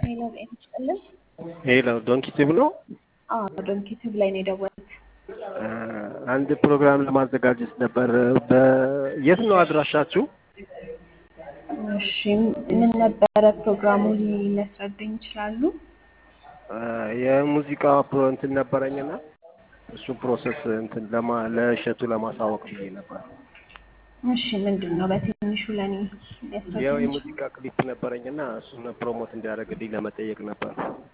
ሄሎ ጤና ይስጥልን። ሄሎ ዶንኪቲቭ ነው። አዎ ዶንኪቲቭ ላይ ነው የደወሉት። አንድ ፕሮግራም ለማዘጋጀት ነበር። የት ነው አድራሻችሁ? እሺ ምን ነበረ ፕሮግራሙ ሊያስረዱኝ ይችላሉ? የሙዚቃ ፕሮ እንትን ነበረኝና እሱን ፕሮሰስ እንትን ለማ ለእሸቱ ለማሳወቅ ብዬ ነበር። እሺ ምንድን ነው በትንሹ ለእኔ ያው ሊያስረዱኝ የሙዚቃ ክሊፕ ነበረኝና እሱን ፕሮሞት እንዲያደርግልኝ ለመጠየቅ ነበር።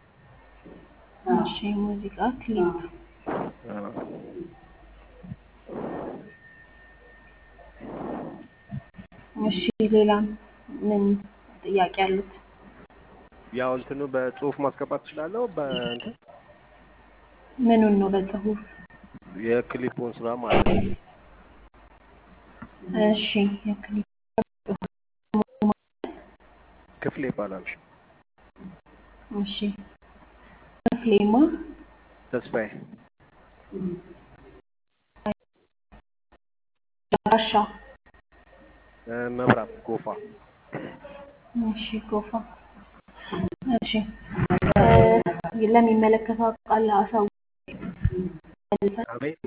እሺ ሙዚቃ ክሊፕ አዎ። እሺ ሌላም ምን ጥያቄ አሉት? ያው እንትኑ በጽሁፍ ማስገባት እችላለሁ። በእንትን ምኑን ነው በጽሁፍ? የክሊፑን ስራ ማለት ነው። እሺ የክሊፕ ክፍሌ ይባላል። እሺ ክፍሌማ ተስፋዬ ዳሻ እ፣ መብራት ጎፋ እሺ ጎፋ እሺ እ፣ ለሚመለከተው አካል አሳውቅ አቤት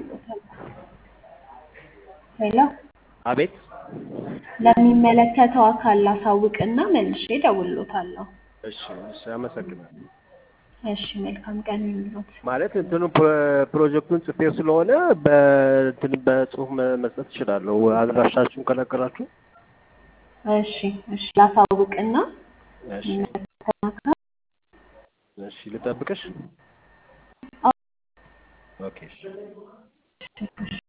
ሄሎ አቤት ለሚመለከተው አካል ላሳውቅና መልሼ እደውልሎታለሁ። እሺ እሺ አመሰግናለሁ። እሺ መልካም ቀን ይሁንልዎት። ማለት እንትኑ ፕሮ- ፕሮጀክቱን ጽፌው ስለሆነ በእንትን በጽሁፍ መ- መስጠት እችላለሁ። አድራሻችሁን ከነገራችሁ እሺ እሺ ላሳውቅና እሺ የሚመለከተው አካል እሺ ልጠብቅሽ። አዎ። ኦኬ እሺ እሺ